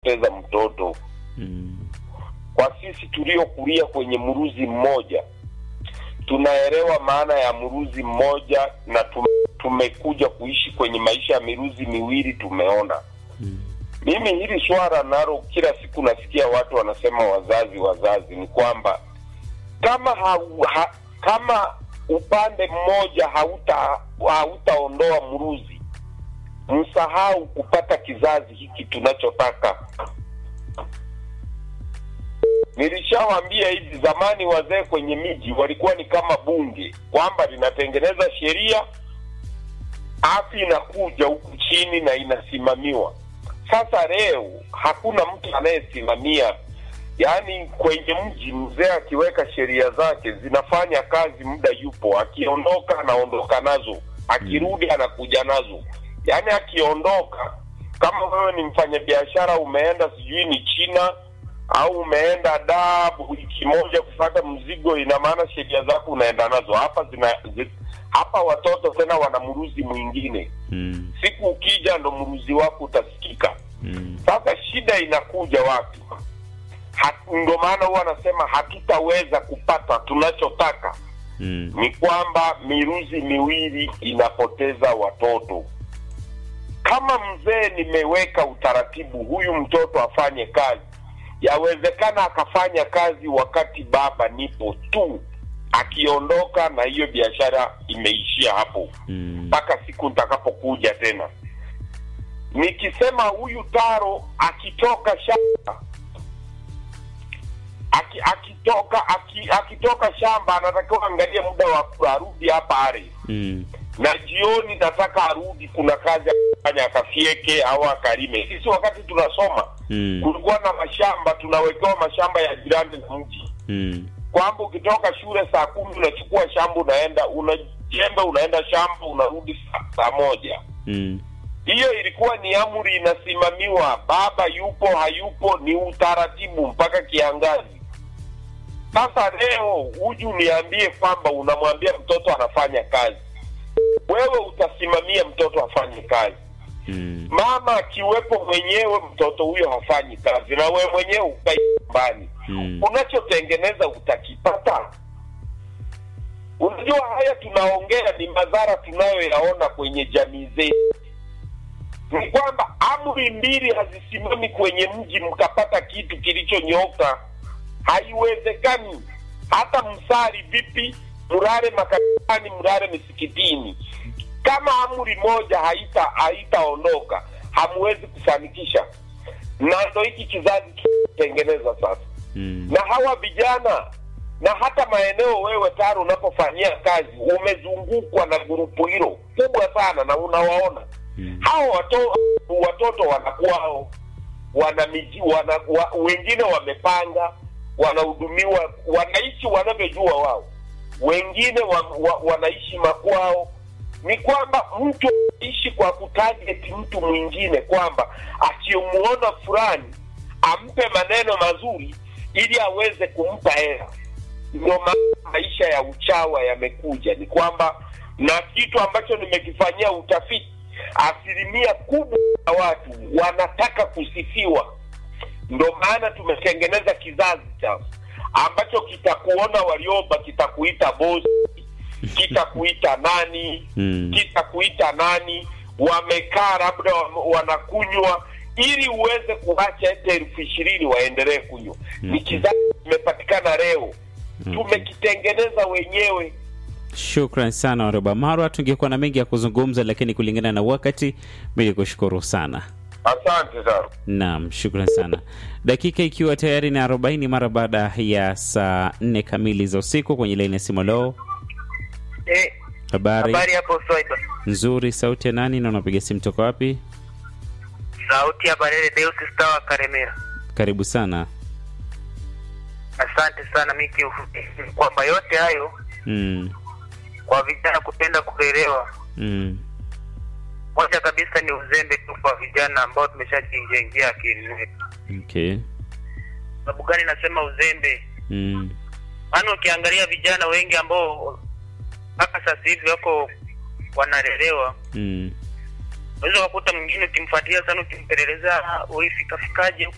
unapoteza mtoto. Mm. Kwa sisi tuliokulia kwenye mruzi mmoja, tunaelewa maana ya mruzi mmoja na tume, tumekuja kuishi kwenye maisha ya miruzi miwili, tumeona Mm. mimi hili swala nalo kila siku nasikia watu wanasema wazazi wazazi, ni kwamba kama ha, ha, kama upande mmoja hauta hautaondoa mruzi, msahau kupata kizazi hiki tunachotaka. Nilishawaambia hivi zamani, wazee kwenye miji walikuwa ni kama bunge, kwamba linatengeneza sheria afu inakuja huku chini na inasimamiwa. Sasa leo hakuna mtu anayesimamia, yaani kwenye mji mzee akiweka sheria zake zinafanya kazi, muda yupo, akiondoka anaondoka nazo, akirudi anakuja nazo. Yaani akiondoka, kama wewe ni mfanyabiashara umeenda sijui ni China au umeenda da wiki moja kufata mzigo, ina maana sheria zako unaenda nazo hapa zina zi, hapa watoto tena wana mruzi mwingine Mm. siku ukija ndo mruzi wako utasikika. Mm. Sasa shida inakuja wapi? Ha- Ndo maana huwa anasema hatutaweza kupata tunachotaka. Mm. Ni kwamba miruzi miwili inapoteza watoto. Kama mzee nimeweka utaratibu, huyu mtoto afanye kazi, yawezekana akafanya kazi wakati baba nipo tu, akiondoka na hiyo biashara imeishia hapo Mm. mpaka siku nitakapokuja tena. Nikisema huyu Taro akitoka shamba aki, akitoka aki, akitoka shamba anatakiwa angalia muda wa arudi hapa Ares, Mm. na jioni nataka arudi, kuna kazi ya kufanya, akafieke au akalime. Sisi wakati tunasoma Mm. kulikuwa na mashamba, tunawekewa mashamba ya jirani na mji Mm. kwamba ukitoka shule saa kumi unachukua shamba unaenda una jembe unaenda shamba unarudi saa, saa moja Mm. hiyo ilikuwa ni amri inasimamiwa baba yupo hayupo ni utaratibu mpaka kiangazi sasa leo huju niambie kwamba unamwambia mtoto anafanya kazi wewe utasimamia mtoto afanye kazi Mm. mama akiwepo mwenyewe mtoto huyo hafanyi kazi na wewe mwenyewe ukai nyumbani Mm. unachotengeneza utakipata. Unajua, haya tunaongea ni madhara tunayoyaona kwenye jamii zetu. Ni kwamba amri mbili hazisimami kwenye mji mkapata kitu kilichonyoka, haiwezekani. Hata msali vipi, mrare makanisani, mrare misikitini, kama amri moja haita haitaondoka, hamwezi kufanikisha. Na ndo hiki kizazi kitengeneza sasa Mm. na hawa vijana na hata maeneo wewe taro unapofanyia kazi umezungukwa na grupu hilo kubwa sana na unawaona Mm. hao wato, watoto wanakuwao wana miji wana, wa, wengine wamepanga wanahudumiwa wanaishi wanavyojua wao wengine wa, wa, wanaishi makwao ni kwamba mtu aishi kwa kutarget mtu mwingine kwamba akimuona fulani ampe maneno mazuri ili aweze kumpa hela ndio maana maisha ya uchawa yamekuja ni kwamba na kitu ambacho nimekifanyia utafiti asilimia kubwa ya watu wanataka kusifiwa ndo maana tumetengeneza kizazi cha ambacho kitakuona walioba kitakuita bosi kitakuita nani Mm. kitakuita nani wamekaa labda wam- wanakunywa ili uweze kuacha hata elfu ishirini waendelee kunywa ni Okay. kizazi kimepatikana leo Okay. tumekitengeneza wenyewe Shukran sana Waroba Marwa, tungekuwa na mengi ya kuzungumza, lakini kulingana na wakati, mimi kushukuru sana. asante sana Naam, shukran sana. Dakika ikiwa tayari ni 40 mara baada ya saa nne kamili za usiku kwenye laini ya simu. Leo Eh, habari habari hapo Swaiba. nzuri, sauti ya nani na unapiga simu toka wapi? Sauti ya Barele Deus Star wa Karemera. Karibu sana. Asante sana Miki, kwamba yote hayo Mm, kwa vijana kupenda kulelewa, mm, moja kabisa ni uzembe tu kwa vijana ambao tumeshajijengea akili zetu. okay. Sababu gani nasema uzembe? Mm, Maana ukiangalia vijana wengi ambao mpaka sasa hivi wako wanalelewa, mm, unaweza ukakuta mwingine ukimfuatilia sana, ukimpeleleza ulifikafikaje